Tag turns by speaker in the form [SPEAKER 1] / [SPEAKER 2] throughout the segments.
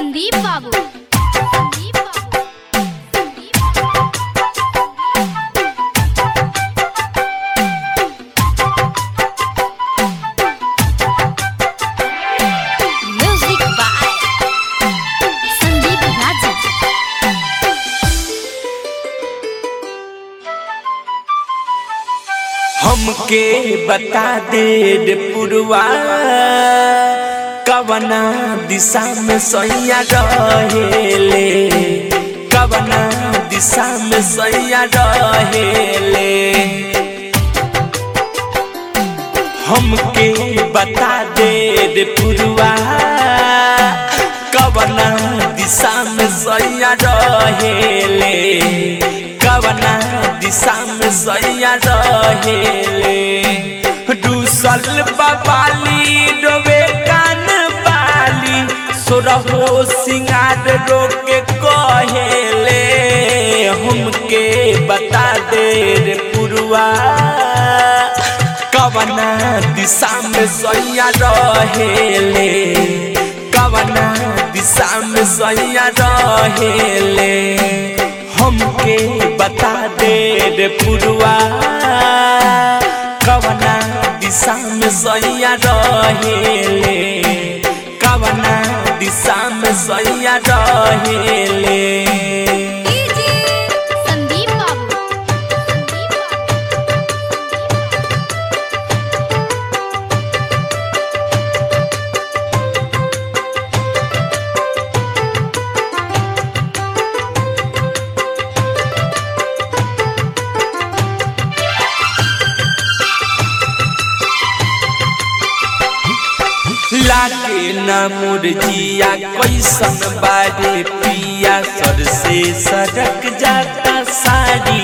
[SPEAKER 1] संदीप बाबू संदीप बाबू Sandeep music by Sandeep राजा
[SPEAKER 2] हमके बता दे रे पुरवा कवना दिशा में सैया रहेले कवना दिशा में सैया रहेले हमके बता दे रे पुरवा कवना दिशा में सैया रहेले कवना दिशा में सैया रहेले दूसल बाबाली डोबे कान बाली सोरहो सिंगार रोके कहेले हमके बता दे रे पुरवा कवना दिशा में सैया रहेले कवना दिशा में सैया रहेले हमके बता दे रे पुरवा कवना दिशा में सैया रहेले कवना दिशा में सैया रहेले
[SPEAKER 1] संदीप बाबू संदीप बाबू
[SPEAKER 2] लागे न मुरजिया कैसन बारे पिया सर से सड़क जाता साड़ी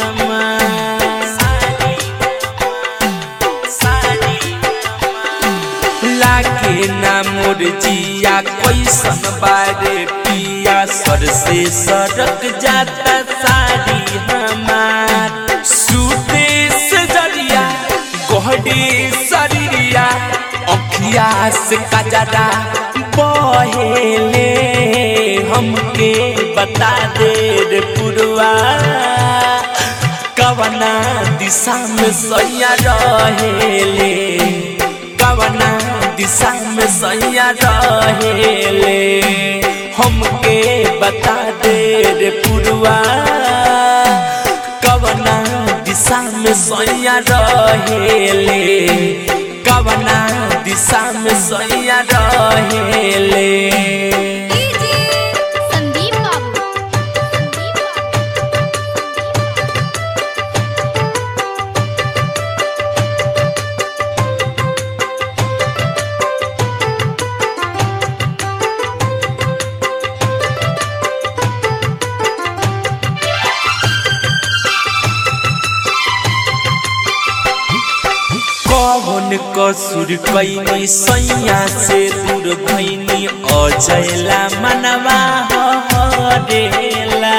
[SPEAKER 2] लागे न मुरजिया कैसन बारे पिया सर से सड़क जाता साड़ी हमार सूते से जरिया गोहडी शरीरिया अखिया से कजरा बहेले हमके बता दे रे पुरवा कवना दिशा में सैया रहेले कवना दिशा में सैया रहेले हमके बता दे रे पुरवा कवना दिशा में सैया रहेले कवना दिशा में सैया रहेले
[SPEAKER 1] संदीप बाबू संदीप बाबू
[SPEAKER 2] कौन कसुर कैनी सैया से दूर भैनी अजयला मनवा हरेला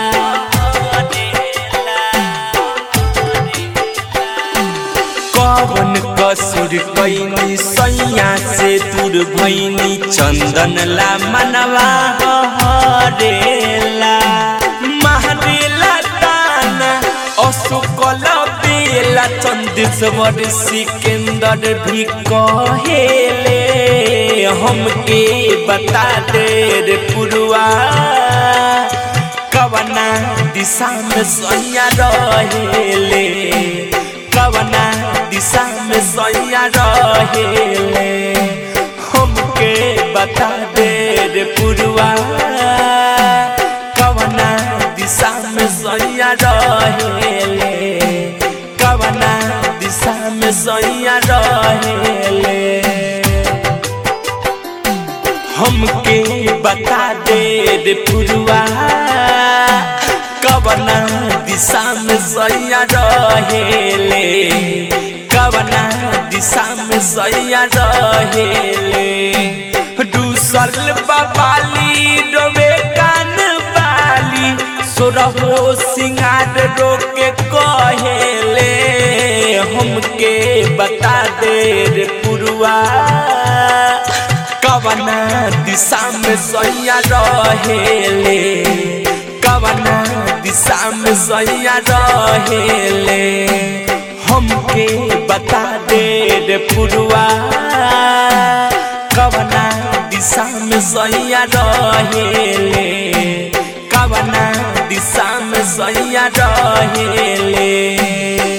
[SPEAKER 2] कौन कसुर कैनी सैया से दूर भैनी चंदनला मनवा हरेला महरेला ताना अशोकल बेला चंदेश्वर सिकंदर भी कहेले हमके बता दे रे पुरवा कवना दिशा में सैया रहेले कवना दिशा में सैया रहेले हमके बता दे रे पुरवा कवना दिशा में सैया रहेले कवना दिशा में सैया रहेले हमके बता दे रे पुरवा कवना दिशा में सैया रहेले कवना दिशा में सैया रहेले दूसल बाबाली डोबे कान बाली सोरहो सिंगार रोके कहेले हमके बता दे रे पुरवा कवना दिशा में सैया रहेले कवना दिशा में सैया रहेले हमके बता दे रे पुरवा कवना दिशा में सैया रहेले कवना दिशा में सैया रहेले